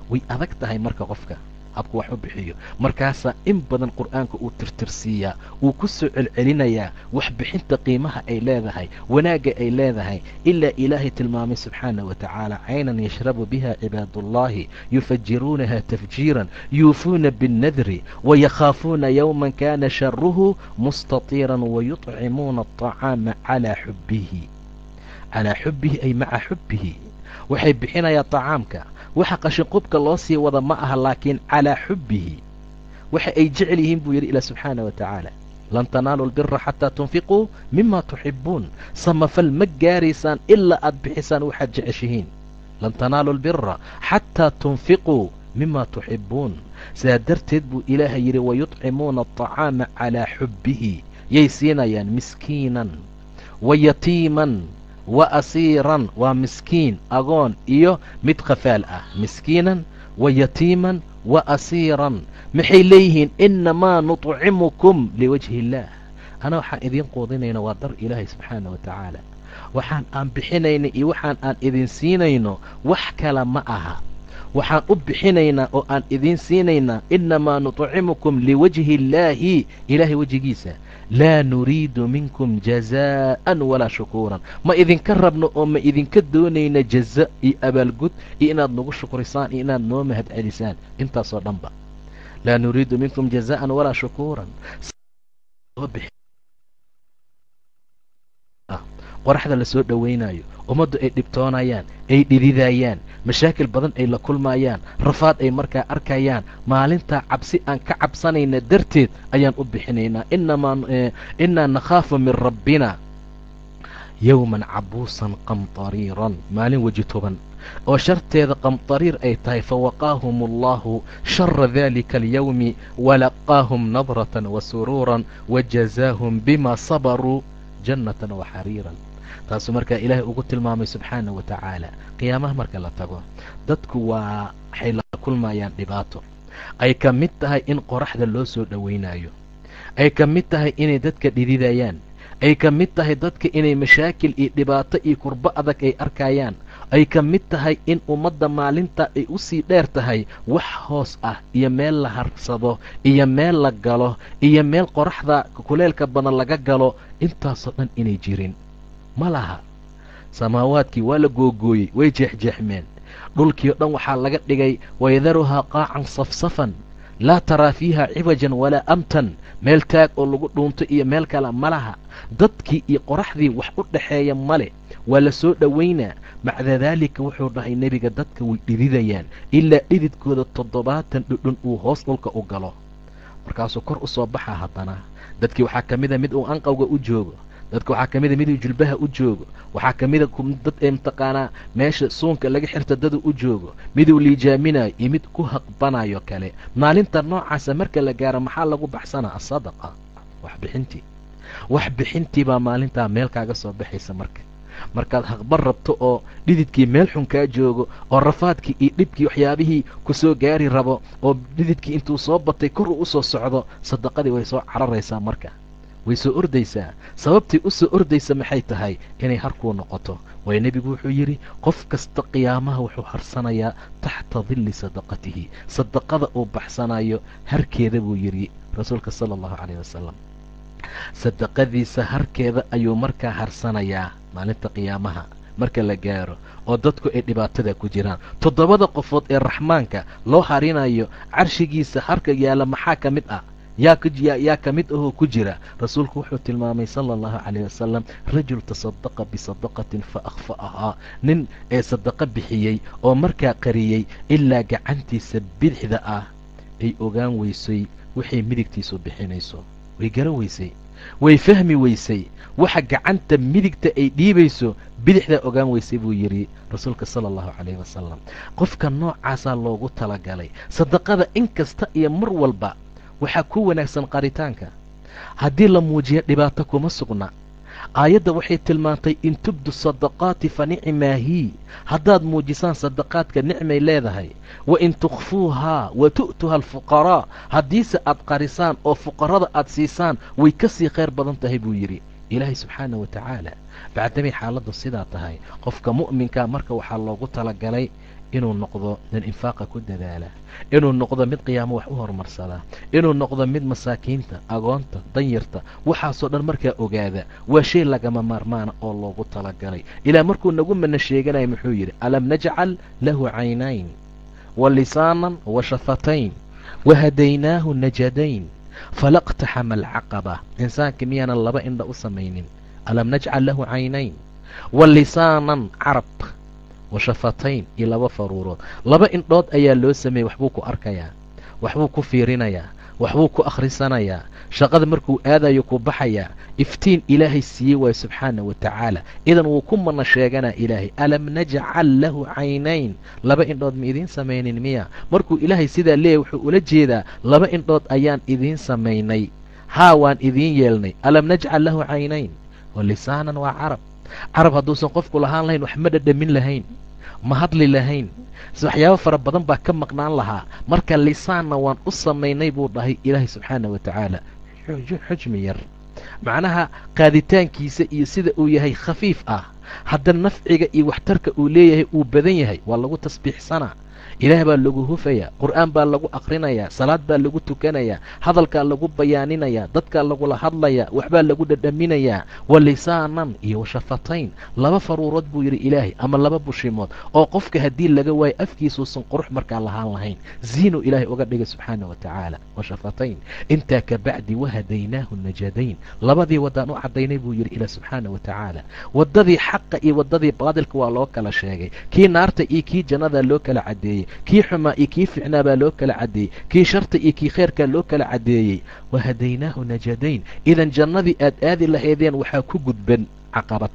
way adag tahay marka qofka habku wax u bixiyo markaasaa in badan qur'aanka uu tirtirsiiyaa uu ku soo celcelinayaa waxbixinta qiimaha ay leedahay wanaagga ay leedahay ilaa ilaahay tilmaamay subxaana wa tacaala caynan yashrabu biha cibaadullahi yufajiruunaha tafjiiran yuufuuna biاnnadri wayakhaafuuna yowman kana sharuhu mustatiiran wayuطcimuuna aطacaama calaa xubbihi calaa xubbihi ay maca xubbihi waxay bixinayaa طacaamka waxa qashinqubka loo sii wada ma aha laakiin calaa xubbihi waxa ay jecel yihiin buu yidhi ilah subxaana wa tacaala lan tanaalu lbira xataa tunfiquu mima tuxibuun samafal ma gaaraysaan ilaa aad bixisaan waxaad jeceshihiin lan tanaalu lbira xataa tunfiquu mima tuxibuun sidaa darteed buu ilaahay yidhi wayuطcimuuna aطacaama calaa xubbihi yay siinayaan miskiinan wa yatiiman wa asiiran waa miskiin agoon iyo mid khafaal ah miskiinan wa yatiiman wa asiiran maxay leeyihiin inamaa nuطcimukum liwajhi illaah ana waxaan idiin quudinayno waa dar ilaahay subxaana wa tacaala waxaan aan bixinayna iyo waxaan aan idin siinayno wax kale ma aha waxaan u bixinaynaa oo aan idiin siinaynaa inamaa nuطcimukum liwajhi illaahi ilaahay wejigiisa laa nuriidu minkum jazaa'an walaa shukuuran ma idinka rabno oo ma idinka doonayna jaza iyo abaalgud iyo inaad nagu shukrisaan iyo inaad noo mahad celisaan intaasoo dhanba laa nuriidu minkum jazaa'an walaa shukuuran qoraxda lasoo dhowaynayo ummaddu ay dhibtoonayaan ay dhididayaan mashaakil badan ay la kulmayaan rafaad ay markaa arkayaan maalintaa cabsi aan ka cabsanayna darteed ayaan u bixinaynaa innaa nakhaafu min rabbina yowman cabuusan qamtariiran maalin weji toban oo sharteeda qamtariir ay tahay fawaqaahum allahu shara dalika alyowmi walaqaahum nadratan wa suruuran wajazaahum bima sabaruu jannatan wa xariiran taasuu markaa ilaahay ugu tilmaamay subxaana wa tacaala qiyaamaha marka la tago dadku waa waxay la kulmayaan dhibaato ay ka mid tahay in qoraxda loo soo dhowaynayo ay ka mid tahay inay dadka dhididayaan ay ka mid tahay dadka inay mashaakil iyo dhibaato iyo kurbo adag ay arkayaan ay ka mid tahay in ummadda maalinta ay u sii dheer tahay wax hoos ah iyo meel la harsado iyo meel la galo iyo meel qoraxda kuleelka badan laga galo intaasoo dhan inay jirin ma laha samaawaadkii waa la googooyey way jeexjeexmeen dhulkii o dhan waxaa laga dhigay wayadaruhaa qaacan safsafan laa taraa fiiha ciwajan walaa amtan meel taag oo lagu dhuunto iyo meel kale ma laha dadkii iyo qoraxdii wax u dhaxeeya male waa la soo dhowaynaa macda daalika wuxuu dhahay nebiga dadka way dhididayaan ilaa dhididkooda toddobaatan dhudhun uu hoos dhulka u galo markaasuu kor u soo baxaa haddana dadkii waxaa ka mida mid uu anqawga u joogo dadka waxaa ka mida miduu jilbaha u joogo waxaa ka mida dad ee mataqaanaa meesha suunka laga xirta dadu u joogo miduu liijaaminayo iyo mid ku haqbanayo kale maalinta noocaasa marka la gaaro maxaa lagu baxsanaa asadaqa waxbixintii wax bixintii baa maalintaa meel kaaga soo baxaysa marka markaad haqban rabto oo dhididkii meel xun kaa joogo oo rafaadkii iyo dhibkii waxyaabihii ku soo gaari rabo oo dhididkii intuu soo batay kor uu u soo socdo sadaqadii way soo cararaysaa marka way soo ordaysaa sababtii u soo ordaysa maxay tahay inay harkuu noqoto waayo nebigu wuxuu yidhi qof kasta qiyaamaha wuxuu harsanayaa taxta dilli sadaqatihi sadaqada uu baxsanayo harkeeda buu yidhi rasuulka sala allahu calayh wasalam sadaqadiisa harkeeda ayuu markaa harsanayaa maalinta qiyaamaha marka la gaaro oo dadku ay dhibaatada ku jiraan toddobada qofood ee raxmaanka loo harinayo carshigiisa harka yaalla maxaa ka mid ah yaa ka mid ahoo ku jira rasuulku wuxuu tilmaamay sala allahu calayh wasalam rajul tasadaqa bisadaqatin fa akhfa'ahaa nin ee sadaqa bixiyey oo markaa qariyey ilaa gacantiisa bidixda ah ay ogaan weysay waxay midigtiisu bixinayso way garan weysay way fahmi weysay waxa gacanta midigta ay dhiibayso bidixdaa ogaan weysay buu yidhi rasuulka sala allahu calayhi wasalam qofka noocaasaa loogu talagalay sadaqada in kasta iyo mar walba waxaa ku wanaagsan qaritaanka haddii la muujiyo dhibaato kuma sugna aayadda waxay tilmaantay in tubdu sadaqaati fa nicmaahii haddaad muujisaan sadaqaadka nicmay leedahay wa in tukhfuuhaa wa tu'tuha alfuqaraa haddiise aad qarisaan oo fuqarada aad siisaan way ka sii khayr badan tahay buu yidhi ilaahay subxaana wa tacaala bacdamay xaaladdu sidaa tahay qofka mu'minkaa marka waxaa loogu talagalay inuu noqdo nin infaaqa ku dadaala inuu noqdo mid qiyaamo wax u horumarsada inuu noqdo mid masaakiinta agoonta danyarta waxaasoo dhan markaa ogaada waa shay lagama maarmaana oo loogu talagalay ilaa markuu nagu mana sheeganaya muxuu yidhi alam najcal lahu caynayn wa lisaanan wa shafatayn wa hadaynaahu najadayn falaqtaxama alcaqaba insaanka miyaanan laba indha u samaynin alam najcal lahu caynayn wa lisaanan carab wa shafatayn iyo laba faruurood laba indhood ayaa loo sameeyey waxbuu ku arkayaa waxbuu ku fiirinayaa waxbuu ku akhrisanayaa shaqada markuu aadayo ku baxayaa iftiin ilaahay siiyey waayo subxaana wa tacaala idan wuu ku mana sheeganaa ilaahay alam najcal lahu caynayn laba indhood ma idiin samaynin miya markuu ilaahay sidaa leeyahy wuxuu ula jeedaa laba indhood ayaan idiin samaynay haa waan idiin yeelnay alam najcal lahu caynayn wa lisaanan waa carab carab hadduusan qofku lahaan lahayn wax ma dhadhamin lahayn ma hadli lahayn waxyaabo fara badan baa ka maqnaan lahaa marka lisaanna waan u samaynay buu dhahay ilaahay subxaana wa tacaala xujmi yar macnaha qaaditaankiisa iyo sida uu yahay khafiif ah haddana nafciga iyo waxtarka uu leeyahay uu badan yahay waa lagu tasbiixsanaa ilaah baa lagu hufayaa qur'aan baa lagu aqrinayaa salaad baa lagu tukanayaa hadalkaa lagu bayaaninayaa dadkaa lagula hadlayaa waxbaa lagu dhadhaminayaa wa lisaanan iyo washafatayn laba faruurood buu yidhi ilaahay ama laba bushimood oo qofka haddii laga waayo afkiisuusan qurux markaa lahaan lahayn ziinuu ilaahay uga dhigay subxaana wa tacaala washafatayn intaa ka bacdi wahadaynaahu najadayn labadii waddaan u caddaynay buu yidhi ilah subxaana wa tacaala waddadii xaqa iyo waddadii baadilka waa loo kala sheegay kii naarta iyo kii jannadaa loo kala caddeeyey kii xumaa iyo kii ficnaa baa loo kala caddeeyey kii sharta iyo kii kheyrkaa loo kala caddeeyey wahadaynaahu najadayn idan jannadii aad aadi lahaydeen waxaa ku gudban caqabad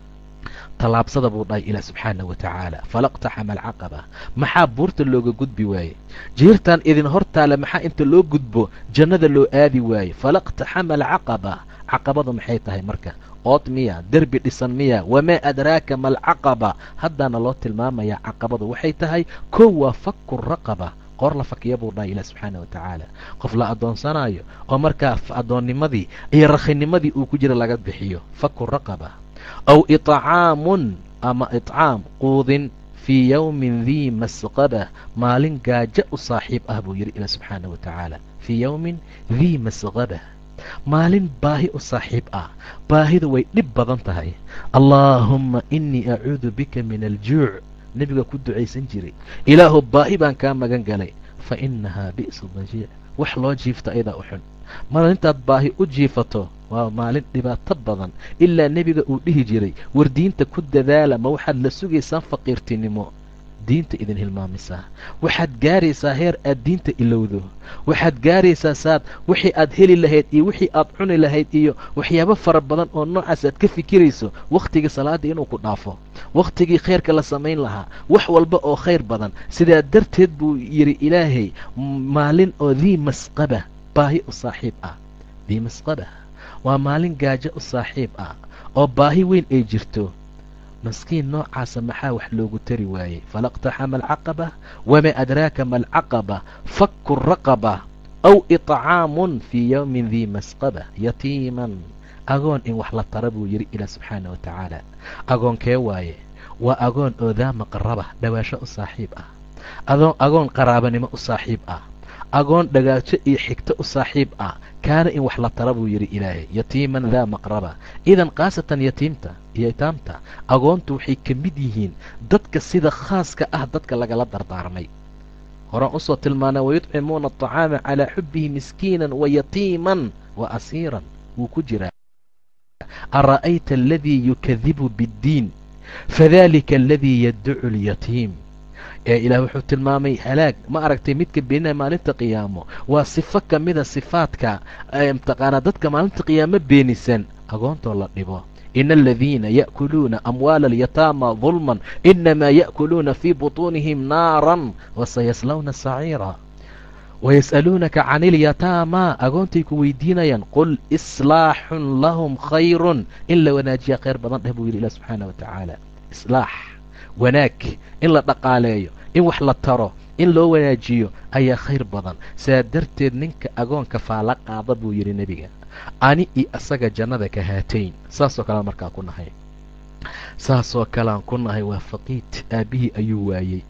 tallaabsada buu dhahay ilaah subxaana wa tacaala falaqtaxama alcaqaba maxaa buurta looga gudbi waaye jiirtan idin hortaale maxaa inta loo gudbo jannada loo aadi waaye falaqtaxama alcaqaba caqabadu maxay tahay marka ood miya derbi dhisan miya wamaa adraaka malcaqaba haddaana loo tilmaamayaa caqabadu waxay tahay kow waa faku raqaba qoor la fakiya buu dhahay ilah subxaana wa tacaala qof la addoonsanayo oo markaa addoonnimadii iyo rakhinimadii uu ku jira laga bixiyo faku raqaba aw itcaamun ama itcaam quudin fii yowmin dii masqaba maalin gaajo u saaxiib ah buu yidhi ilah subxaana wa tacaala fii yowmin dii masqaba maalin baahi u saaxiib ah baahida way dhib badan tahay allaahumma innii acuudu bika min aljuuc nebiga ku ducaysan jiray ilaahu baahi baan kaa magan galay fa innahaa bi'su dajiic wax loo jiifta ayadaa u xun mar intaad baahi u jiifato waa maalin dhibaato badan ilaa nebiga uu dhihi jiray war diinta ku dadaala ma waxaad la sugaysaan faqiirtinimo diinta idin hilmaamisaa waxaad gaaraysaa heer aad diinta ilowdo waxaad gaaraysaa saad wixii aad heli lahayd iyo wixii aad cuni lahayd iyo waxyaabo fara badan oo noocaas aad ka fikirayso wakhtigii salaadda inuu ku dhaafo wakhtigii khayrka la samayn lahaa wax walba oo khayr badan sidaa darteed buu yidhi ilaahay maalin oo dii masqaba baahi u saaxiib ah dii masqaba waa maalin gaajo u saaxiib ah oo baahi weyn ay jirto maskiin noocaasa maxaa wax loogu tari waayey falaqtaxama alcaqaba wamaa adraaka ma alcaqaba faku raqaba aw itcaamun fii yowmin dii masqaba yatiiman agoon in wax la tara buu yidhi ilah subxaana wa tacaala agoonkee waaye waa agoon oo daa maqaraba dhawaasho u saaxiib ah adoon agoon qaraabanimo u saaxiib ah agoon dhagaajo iyo xigto u saaxiib ah kaana in wax la tara buu yidhi ilaahay yatiiman daa maqraba idan khaasatan yatiimta iyo itaamta agoontu waxay ka mid yihiin dadka sida khaaska ah dadka lagala dardaarmay horaan usoo tilmaanay wayudcimuuna aطacaama calaa xubihi miskiinan wa yatiiman wa asiiran wuu ku jiraa ara'ayta aladii yukadibu biاddiin fadalika aladii yadducu اlyatiim ee ilaah wuxuu tilmaamay halaag ma aragtay midka beeninaya maalinta qiyaamo waa sifo ka mida sifaadka mataqaanaa dadka maalinta qiyaamo beenisan agoontoo la dhibo ina aladiina ya'kuluuna amwaala alyataama dulman inamaa ya'kuluuna fii butuunihim naaran wasayaslawna saciira wayas'aluunaka can ilyataama agoontay ku weydiinayaan qul islaaxun lahum khayrun in la wanaajiya khayr badan dheh buu yidhi ilah subxaana wa tacaala islaax wanaag in la dhaqaaleeyo in wax la taro in loo wanaajiyo ayaa khayr badan saa darteed ninka agoonka faala qaada buu yidhi nebiga ani iyo asaga jannada ka haatayn saasoo kalean markaa ku nahay saasoo kalean ku nahay waa faqiid aabbihii ayuu waayey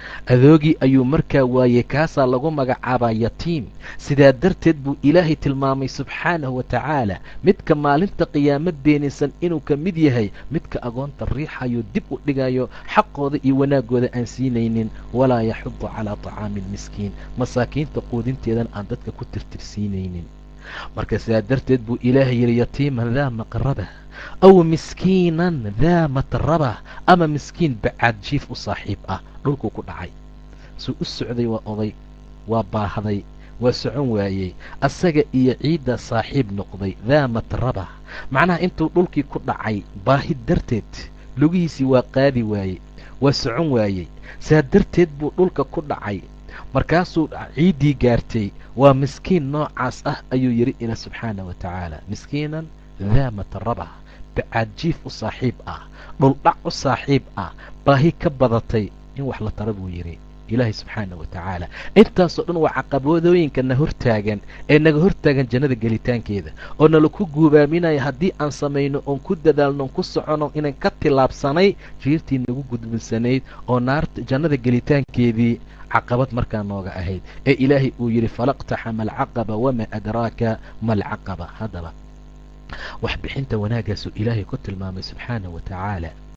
adoogii ayuu markaa waayey kaasaa lagu magacaabaa yatiim sidaa darteed buu ilaahay tilmaamay subxaanahu wa tacaala midka maalinta qiyaamo beenaysan inuu ka mid yahay midka agoonta riixayo dib u dhigayo xaqooda iyo wanaaggooda aan siinaynin walaa yaxudu calaa tacaami almiskiin masaakiinta quudinteedan aan dadka ku tirtirsiinaynin marka sidaa darteed buu ilaahay yidhi yatiiman daa maqraba aw miskiinan daa matraba ama miskiin bacaad jiif u saaxiib ah dhulkuu ku dhacay suu u socday waa oday waa baahday waa socon waayey asaga iyo ciidda saaxiib noqday daa matraba macnaha intuu dhulkii ku dhacay baahi darteed lugihiisii waa qaadi waayey waa socon waayey saa darteed buu dhulka ku dhacay markaasuu ciiddii gaartay waa miskiin noocaas ah ayuu yidhi ila subxaana wa tacaala miskiinan daa matraba bacaad jiif u saaxiib ah dhuldhac u saaxiib ah baahi ka badatay in wax la tara buu yidhi ilaahay subxaana wa tacaala intaasoo dhan waa caqabadooyinka na hortaagan ee naga hortaagan jannada gelitaankeeda oo nala ku guubaaminaya haddii aan samayno oon ku dadaalno ku socono inaan ka tillaabsanay jiirtii nagu gudbinsanayd oo naarta jannada gelitaankeedii caqabad markaa nooga ahayd ee ilaahay uu yidhi falaqtaxama alcaqaba wamaa adraaka ma alcaqaba haddaba wax bixinta wanaaggaasuu ilaahay ku tilmaamay subxaana wa tacaala